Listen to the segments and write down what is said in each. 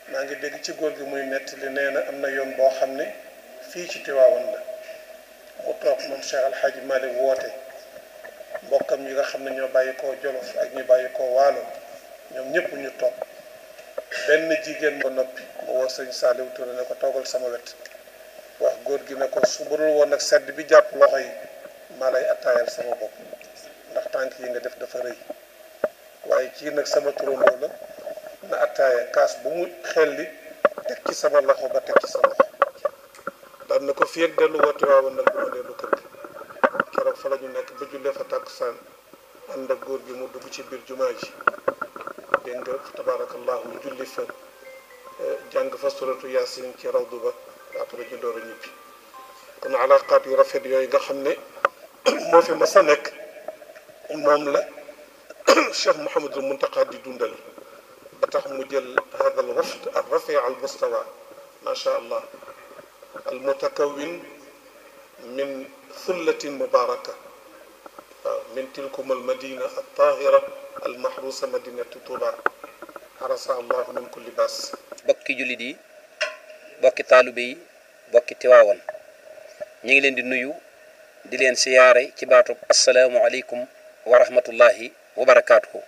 maa ngi dégg ci góor gi muy nettali nee na am na yoon boo xam ne fii ci Tiwaawan la mu toog moom Cheikh Al Hadj Malick woote mbokkam yi nga xam ne ñoo bàyyi koo Jolof ak ñu bàyyi koo Waalo ñoom ñëpp ñu toog benn jigéen ba noppi mu woo sëñ Saliou Touré ne ko toogal sama wet wax góor gi ne ko su budul woon nag sedd bi jàpp loxo yi maa lay attaayal sama bopp ndax tànk yi nga def dafa rëy waaye kii nag sama turandoo la na attaaya kaas bu mu xelli teg ci sama loxo ba teg ci sa loxo daan na ko fii ak dellu woote waawoon nag bu ma dellu kër gi keroog fa la ñu nekk ba jullee fa tàkkusaan ànd ak góor gi mu dugg ci biir jumaa ji dégg nga tabaarakallahu julli fa jàng fa suratu yaasin ci rawdu ba après ñu door a ñibbi kon alaqaat yu rafet yooyu nga xam ne moo fi mas a nekk moom la cheikh Mouhamadul Muntaqa di dundal ba tax mu jël hada al wafd al rafi al mustawa ma sha allah al mutakawin min thullatin mubaraka waaw min tilkum al madina al tahira al mahrusa madinatu tuba harasa allahu min kulli baas bokki jullit yi bokki taalibe yi bokki tiwaawan ñu ngi leen di nuyu di leen siyaare ci baatub asalaamualeykum wa rahmatullahi wa barakaatuhu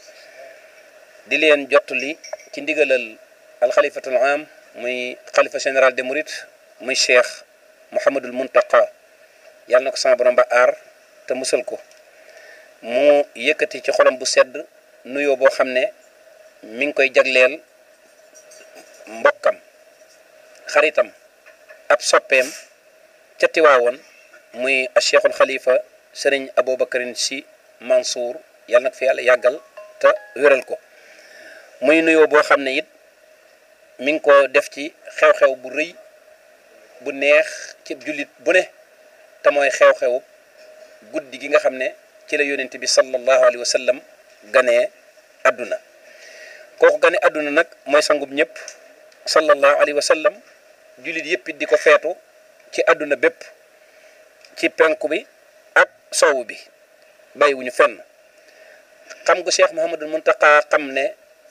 di leen jottali ci ndigalal alxalifatul am muy xalifa général de Mourides muy cheikh Mouhamadul Muntaqa yàlla na ko sama borom ba aar te musal ko mu yëkkati ci xolam bu sedd nuyoo boo xam ne mi ngi koy jagleel mbokkam xaritam ab soppeem ca Tiwaawoon muy a cheikhul xalifa sëriñ Aboubacarin si Mansour yàlla nag fi yàlla yàggal te wéral ko muy nuyoo boo xam ne it mi ngi ko def ci xew-xew bu rëy bu neex ci jullit bu ne te mooy xew-xew guddi gi nga xam ne ci la yonent bi sallallahu alayhi wa sallam ganee àdduna kooku gane àdduna nag mooy sangub ñëpp sallallahu alayhi wa sallam jullit yëpp it di ko feetu ci àdduna bépp ci penku bi ak sowu bi bàyyiwuñu fenn xam gu cheikh Mouhamadul Muntaqa xam ne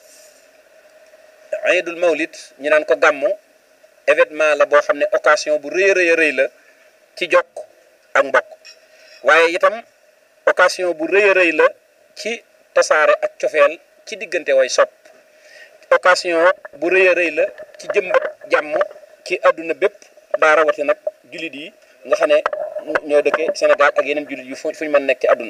iidul mawlid ñu naan ko gàmmu événement la boo xam ne occasion bu rëy a rëy rëy la ci jokk ak mbokk waaye itam occasion bu rëy a rëy la ci tasaare ak cofeel ci diggante way sopp occasion bu rëy a rëy la ci jëmbat jàmm ci àdduna bépp daa rawati nag jullit yi nga xam ne ñoo dëkkee Sénégal ak yeneen jullit yu fu ñu mën nekk ci àdduna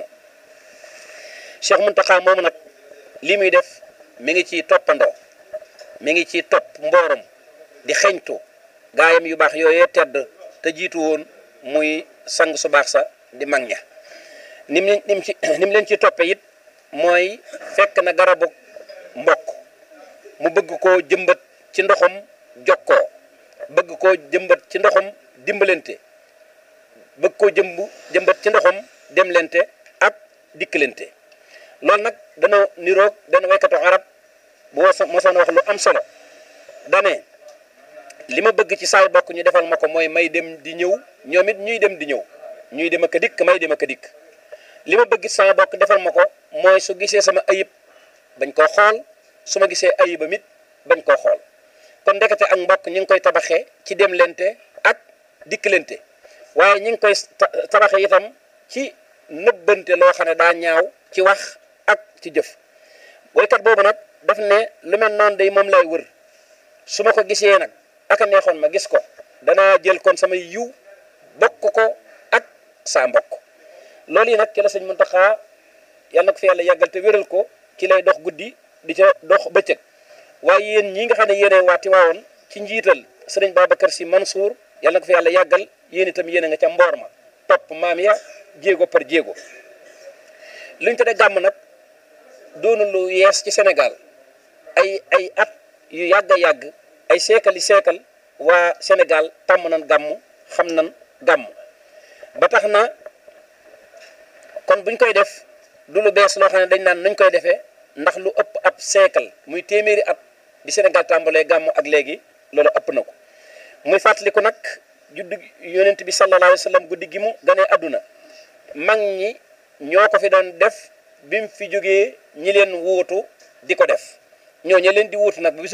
Cheikh Muntaxa moomu nag li muy def mi ngi ci toppandoo mi ngi ci topp mboorom di xeñtu gaayam yu baax yooyee tedd te jiitu woon muy sang su baax sa di mag ña nim nim ci nim leen ci toppe it mooy fekk na garabu mbokk mu bëgg koo jëmbat ci ndoxam jokkoo bëgg koo jëmbat ci ndoxam dimbalante bëgg koo jëmb jëmbat ci ndoxam demlente ak dikkalante loolu nag dana niroog dana waykatu arab bu mosoon wax lu am solo dane li ma bëgg ci saay bokk ñu defal ma ko mooy may dem di ñëw ñoom it ñuy dem di ñëw ñuy dem ak a dikk may dem ak a dikk li ma bëgg ci sama bokk defal ma ko mooy su gisee sama ayib bañ koo xool su ma gisee ayibam it bañ koo xool kon ndekete ak mbokk ñu ngi koy tabaxee ci dem lente ak dikkalante waaye ñu ngi koy tabaxee itam ci nëbbante loo xam ne daa ñaaw ci wax ak ci jëf woykat boobu nag daf ne lu mel noonu day moom lay wër su ma ko gisee nag ak a neexoon ma gis ko danaa jël kon samay yiw bokk ko ak saa mbokk loolu yi nag ci la sëñ Muntaxa yàlla na ko fi yàlla yàggal te wéral ko ci lay dox guddi di ca dox bëccëg waaye yéen ñi nga xam ne yéene waati waawoon ci njiital sëriñ Babacar Si Mansour yàlla na ko fi yàlla yàggal yéen itam yéene nga ca mboor ma topp maam ya jéego par jéego lu ñu tuddee gàmm nag doonu lu yees ci Sénégal ay ay at yu yàgg a yàgg ay seekali seekal waa Sénégal tàmm nan gàmm xam nan gàmm ba tax na kon buñ koy def du lu bees loo xam ne dañ naan nuñ koy defee ndax lu ëpp ab seekal muy téeméeri at bi Sénégal tàmbalee gàmm ak léegi loolu ëpp na ko muy fàttaliku nag juddu yonent bi sallallahu alayhi wa sallam guddi gi mu ganee àdduna mag ñi ñoo ko fi doon def bi mu fi jógee ñi leen wuutu di ko def ñoo ña leen di wuutu nag